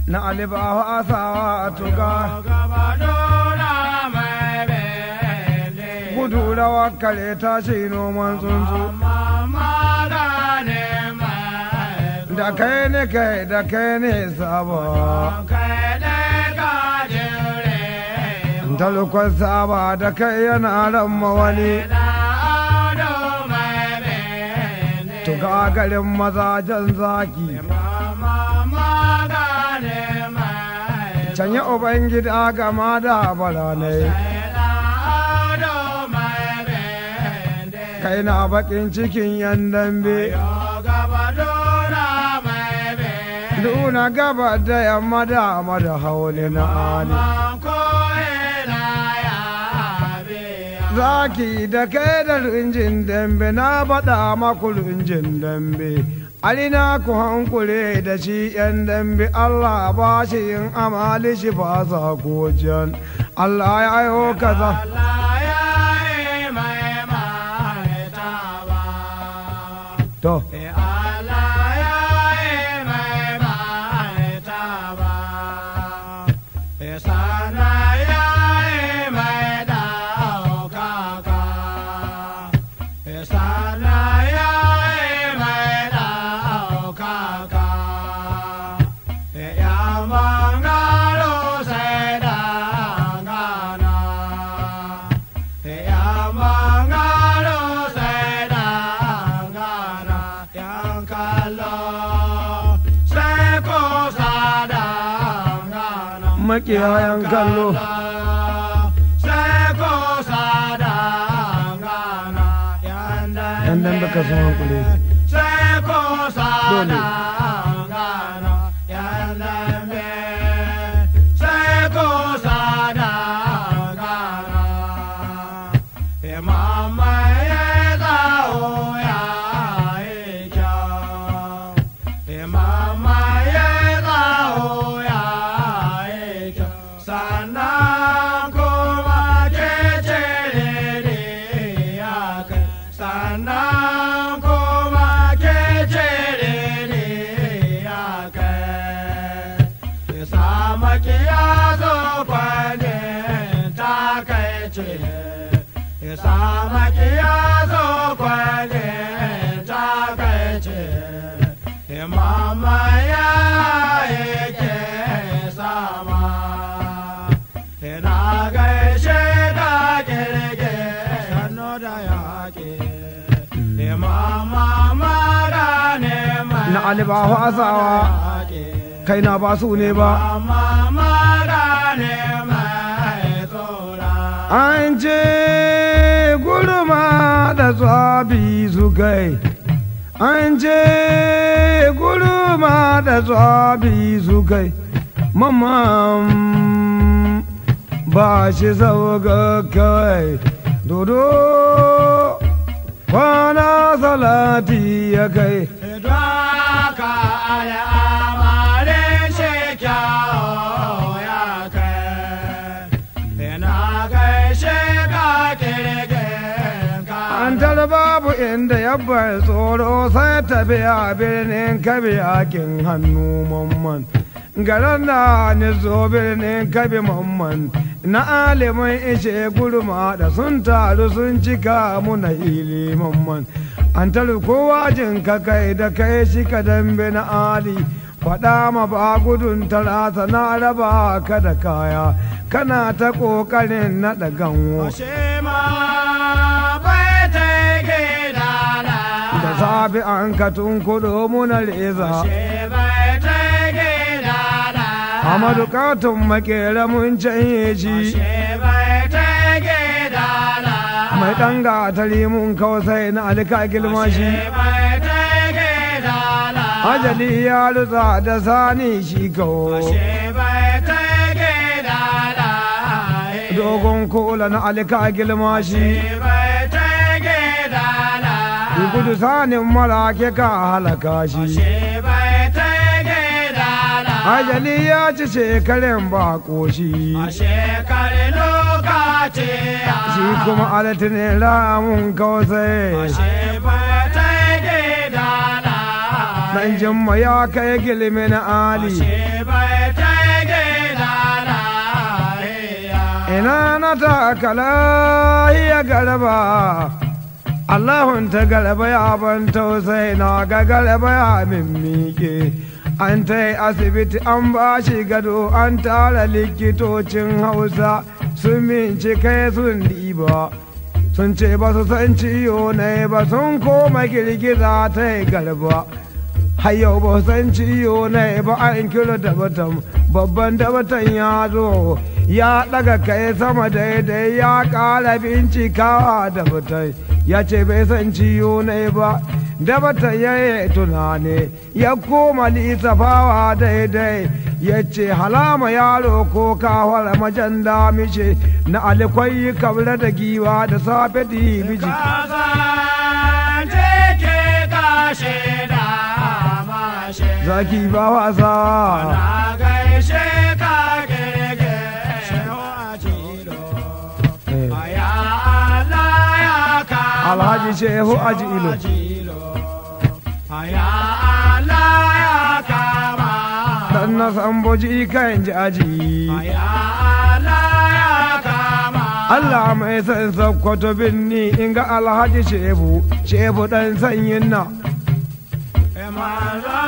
na alibawa asawa tuga gudu rawa kare tashi noman tsuntsu da kai ne kai da kai ne saba talukon saba da kai yana ran wani tuga garin mazajen zaki can yi ubangida gama da baranai kai na bakin cikin yan dambe Duna gaba da yamma da da hauli na ali Zaki da kai da rinjin dambe na baɗa maku rinjin dambe Alina ku hankure da shi ‘yan dambe Allah ba shi yin amali shi ba sa can Allah ya yi kaza. To. makiyayan kallo yan dan baka sun hankule dole na alibahu asawa kai na ba su ne ba an ce gurma da tsabi su kai an ce gurma da tsabi su kai mamman ba shi sauka kai dodo kwana salati ya kai Dwaka al'amare shi kyawo ya kai, ina gaishe ka kirgin ka. An tara babu inda ya bar tsoro sai tafiya birnin kabi akin hannu mamman. Garan da ni zo birnin kabi mamman na alimin ishe gurma da sun taru sun cika muna hili mamman. An tara kowa jin ka kai da kai shi ka dambe na ali. Faɗa ma ba gudun talata na raba ka da kaya, kana ta ƙoƙarin naɗa ganwo. Ashe ma bai ta gida da safi an ka tunkuɗo muna reza Ashe bai ta gida amadu katon makera mun canye shi Ashe bai ta gida mai ɗan gatari mun kausai na alika gilma shi Ashe bai ta gida ajali ya rutsa da sani shi kawo Ashe bai ta gida dogon kola na alika gilma shi bai ta gida gudu sanin mara ke ka halaka shi Ashe bai ta gida ajali ya ci shekarun ba koshi Ashe kare lokaci shi kuma alatinin ramun kausai Ashe bai ta gida nan jimma ya kai gilmin ali Ashe bai ta gida lahiya. ina na takala ya garba Allahun ta garba ya ban tausayi na ga garba ya mimmike an ta yi asibiti an ba shi gado an tara likitocin hausa sun bincike sun diba sun ce ba su san ciyo ne ba sun koma girgiza ta yi garba har yau ba su san ciyo ne ba an kilo dabatan babban dabatan ya zo ya daga kai sama daidai ya kara bincikawa dabatan ya ce bai san ciyo ne ba dabatan ya yi tunani ya koma lissafawa daidai ya ce halama yaro ko kawar majan damishe na alikwai kabla da giwa da safe dibiji Kazan take kashe da mashe. zaki ba wasa Na gaishe ka gege shewa jilo. Eh, Aya Allah ya kama. alhaji shehu aji ilo jilo. Aya Allah ya kama. dan na samboji kan ji aji Aya Allah ya kama. Allah mai san sakkwato binni in ga alhaji shehu shehu dan sanyin na Manzo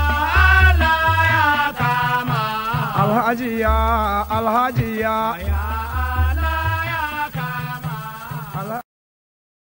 Allah ya kama. alhaji ya alhaji ya Aya